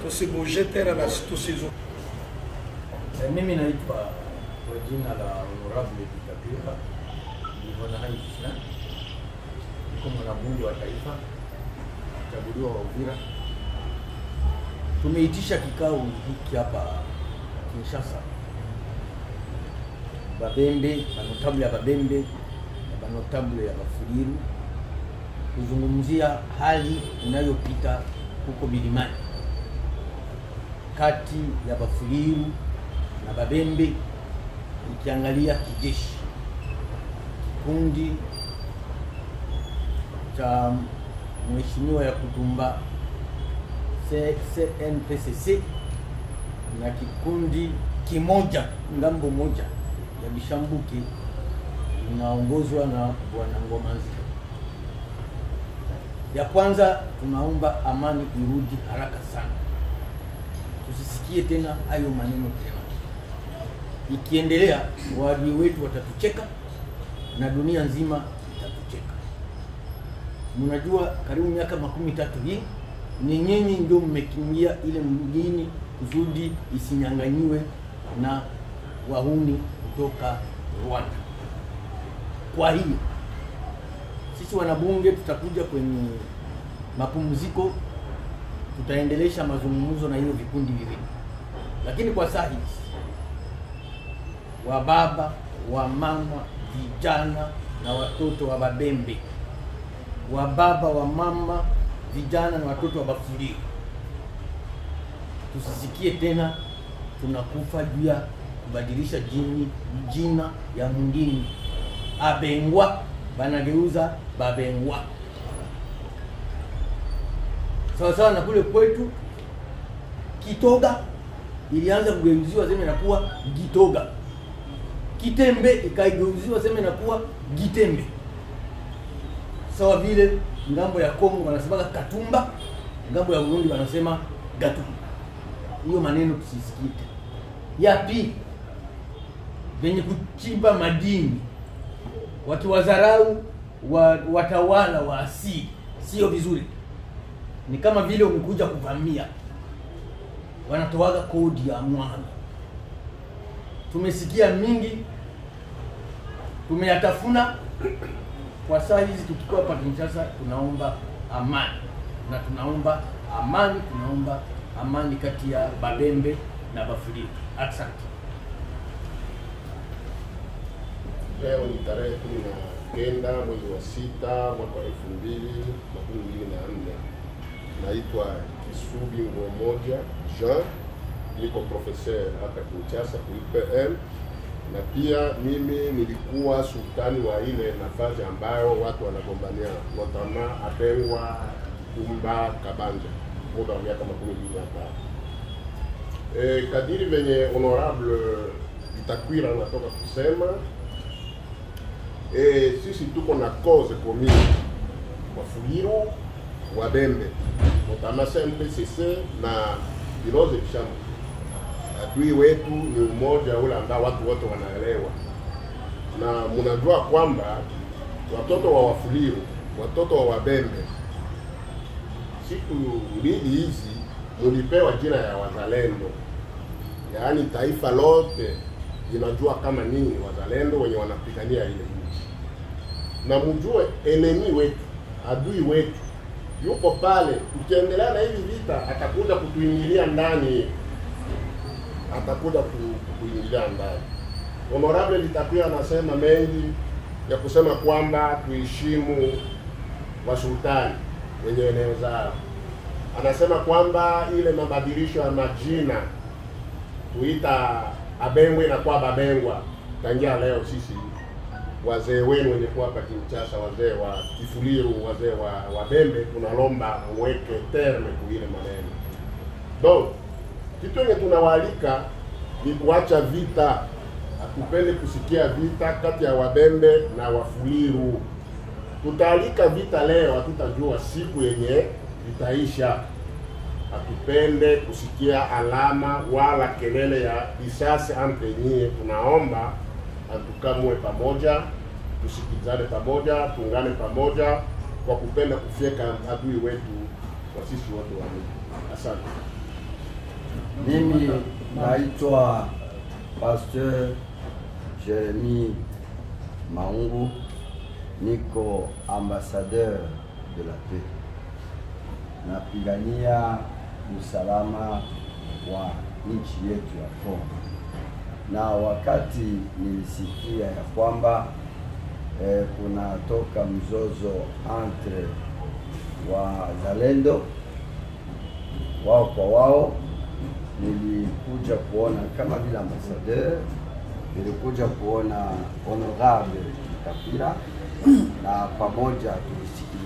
tusibuje tena na tusizo Eh, Mimi naitwa kwa jina la Honorable Bitapira Livona Hai Krishna, niko mwanabunge wa taifa chaguliwa wa Uvira. Tumeitisha kikao hiki hapa Kinshasa, Babembe, banotable ya Babembe na banotable ya Bafuliru kuzungumzia hali inayopita huko milimani kati ya Bafuliru na Babembe, ikiangalia kijeshi, kikundi cha mheshimiwa ya kutumba C- CNPCC na kikundi kimoja ngambo moja ya Bishambuke inaongozwa na bwana Ngoma Nzito. Ya kwanza tunaomba amani irudi haraka sana, tusisikie tena hayo maneno tena. Ikiendelea waadui wetu watatucheka na dunia nzima itatucheka. Mnajua, karibu miaka makumi tatu hii ni nyinyi ndio mmekimbia ile mjini kusudi isinyang'anyiwe na wahuni kutoka Rwanda. Kwa hiyo sisi wanabunge tutakuja kwenye mapumziko, tutaendelesha mazungumzo na hiyo vikundi viwili, lakini kwa saa hizi wa baba wa mama vijana na watoto wa Babembe, wa baba wa mama vijana na watoto wa Bafuliro, tusisikie tena tunakufa juu ya kubadilisha jini jina ya mwingine abengwa banageuza babengwa sawa sawa na kule kwetu Kitoga ilianza kugeuziwa sema inakuwa Gitoga, Kitembe ikaigeuziwa sema inakuwa Gitembe, sawa vile ngambo ya Kongo wanasemaga Katumba, ngambo ya Burundi wanasema Gatumba. Hiyo maneno tusisikie tena. Ya pili, venye kuchimba madini wakiwadharau wa, watawala wa asili, sio vizuri. Ni kama vile umekuja kuvamia, wanatoaga kodi ya mwami. Tumesikia mingi, tumeyatafuna. Kwa saa hizi tukikuwa hapa Kinshasa, tunaomba amani na tunaomba amani, tunaomba amani kati ya Babembe na Bafuliro. Asante. Leo ni tarehe kumi na kenda mwezi wa sita mwaka wa elfu mbili makumi mbili na nne. Naitwa Kisubi Ngomoja Jean, niko professeur hapa Kinshasa ku UPM, na pia mimi nilikuwa sultani wa ile nafasi ambayo watu wanagombania notama Abengwa, Kumba, Kabanja, muda wa miaka makumi mbili na tano. E, kadiri venye honorable Itakwira anatoka kusema e, sisi tuko na cause commune Wafuliru, Wabembe, Motamasa MPCC na Biloze Bishambu. Adui wetu ni umoja ule ambao watu wote wanaelewa, na mnajua kwamba watoto wa Wafuliru, watoto wa Wabembe, siku mbili hizi mulipewa jina ya wazalendo, yaani taifa lote linajua kama nini wazalendo wenye wanapigania ile nchi, na mjue enemi wetu, adui wetu yuko pale. Tukiendelea na hivi vita, atakuja kutuingilia ndani, atakuja ku- kutuingilia ndani. Honorable Litakuya anasema mengi ya kusema kwamba tuheshimu wasultani wenye eneo zao. Anasema kwamba ile mabadilisho ya majina kuita Abengwe na kwa Babengwa tangia leo, sisi wazee wenu wenye kuwa hapa Kinshasa, wazee wa Kifuliru, wazee wa Wabembe, tunalomba mweke terme kuile maneno. Donc kitu yenye tunawaalika ni kuacha vita. Hatupende kusikia vita kati ya Wabembe na Wafuliru. Tutaalika vita leo, hatutajua siku yenye vitaisha. Hatupende kusikia alama wala kelele ya risasi entre nyie. Tunaomba atukamwe pamoja, tusikizane pamoja, tuungane pamoja kwa kupenda kufyeka adui wetu kwa sisi wote wawili. Asante. Mimi naitwa Pasteur Jeremy Maungu, niko ambassadeur de la paix, napigania usalama wa nchi yetu ya Kongo, na wakati nilisikia ya kwamba eh, kunatoka mzozo entre wazalendo wao kwa wao, nilikuja kuona kama vile ambassadeur, nilikuja kuona honorable Kapila na pamoja tulisikia